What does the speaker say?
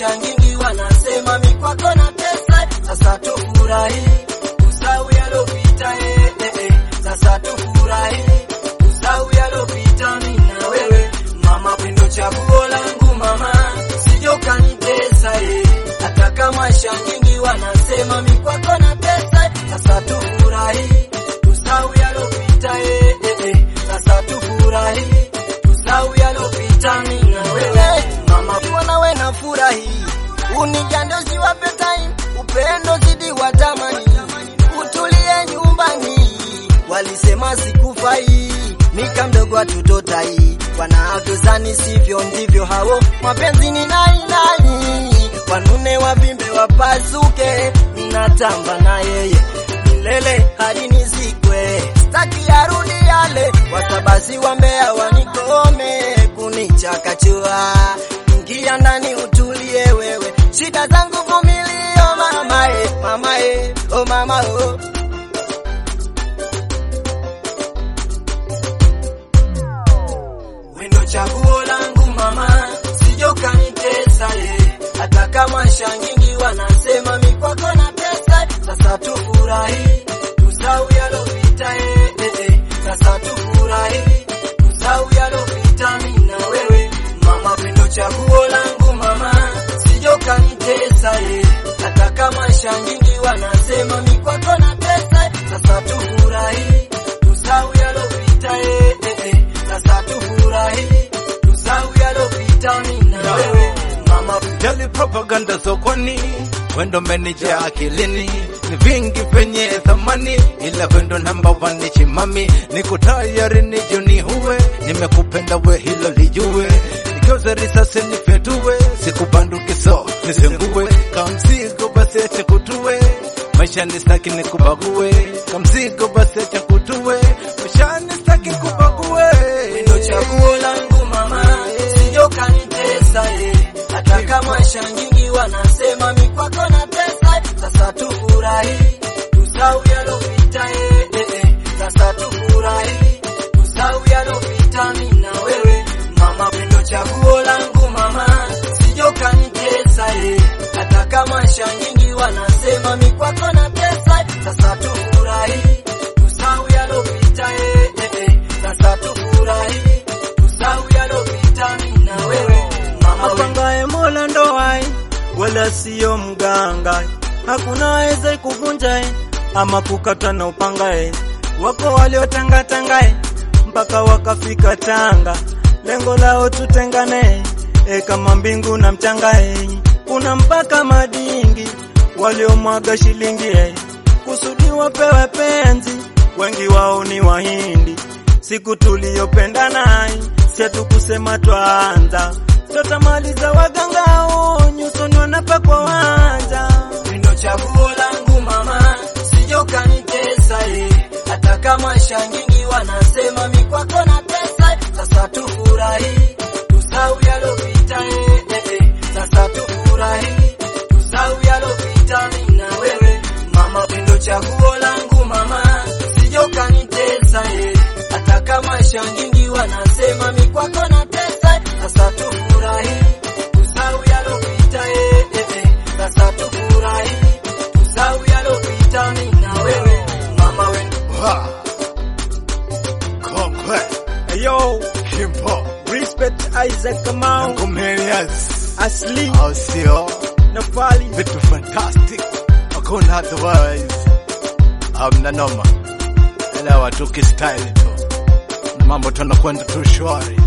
maisha nyingi wanasema mikwako na pesa, sasa tufurahi usau yalopita, eh, eh, eh. Sasa tufurahi usau yalopita, mimi na wewe mama, pendo chaguo langu mama, sijo kanitesa eh. Hata kama maisha nyingi wanasema mikwako na pesa, sasa tufurahi usau yalopita, eh, eh, eh. Sasa tufurahi usau yalopita, mimi na wewe mama, kuwa nawe na furahi unijande usiwape time, upendo zidi wa tamani, utulie nyumbani. Walisema sikufai, mika mdogo atutotai, wanavyozani sivyo ndivyo hao, mapenzi ni nai nai, wanune wavimbe wapasuke, ninatamba na yeye milele hadi nizikwe, staki arudi yale, watabasi wambea wanikome kunichakachua ingia ndani utulie wewe, shida zangu vumilio mama e, mama e, oh mama oh. Wendo chaguo langu mama, sijo kanitesa ye, hata kama sha nyingi wanasema mikwako na pesa, sasa tufurahi tusau yalopita eh, eh, eh. Sasa tufurahi tusau yalopita mimi na wewe mama, pendo chaguo langu mama, sijo kanitesa ye, hata kama sha nyingi wanasema mikwako na pesa, sasa tufurahi tusau yalopita eh, eh, eh. Sasa tufurahi tusau yalopita mimi na wewe mama, Jali propaganda sokoni, wendo menija akilini, ni vingi vyenye thamani, ila wendo namba one ni chimami. Niko tayari nijuni huwe, nimekupenda we hilo lijue, nigeuze risasi nifyatue, sikubanduki so nisengue, kamzigo basi acha kutue, maisha ni staki nikubague, kamzigo basi acha kutue, maisha ni staki kubague. Ndo chaguo langu mama, sijo kanitesa ye, hata kama sha nyingi wanasema mikwako na pesa, sasa tufurahi tusau yalopita eh, eh, eh. Sasa tufurahi tusau yalopita mimi na wewe mama, pendo chaguo langu mama, sijo kanitesa ye, hata kama sha nyingi wanasema mikwako na pesa, sasa tufurahi tusau yalopita eh, eh, eh. Sasa tufurahi tusau yalopita mimi na wewe mama, we- apangaye Mola ndoai, wala siyo mganga. Hakuna weze kuvunja ama kukata na upangae. Wako waliotangatangae mpaka wakafika Tanga, lengo lao tutengane e kama mbingu na mchangae. Kuna mpaka madingi waliomwaga shilingi e, kusudi wapewe penzi, wengi wao ni Wahindi. Siku tuliyopenda naye setu kusema twaanza totamaliza wagangao nyusoni wanapakwa wanja Ndo chaguo langu mama, sijo kanitesa ye, hata kama sha nyingi wanasema mikwako na pesa, sasa tufurahi tusau yalopita eh, eh, eh. Sasa tufurahi tusau yalopita mimi na wewe mama, pendo chaguo langu mama, sijo kanitesa ye, hata kama sha nyingi wanasema mikwako na pesa, sasa tufurahi tusau yalopita eh, eh, eh. Sasa tufurahi tusau yalopita mimi na wewe mama, wendo Ha! Kongwe, Yo, Kimpo, respect Isaac Kamau, Comedians, Asli, au sio? Nafali, Vitu fantastic, hakuna otherwise. Hamna noma, elewa tu kistyle tu, mambo tunakwenda tu shwari.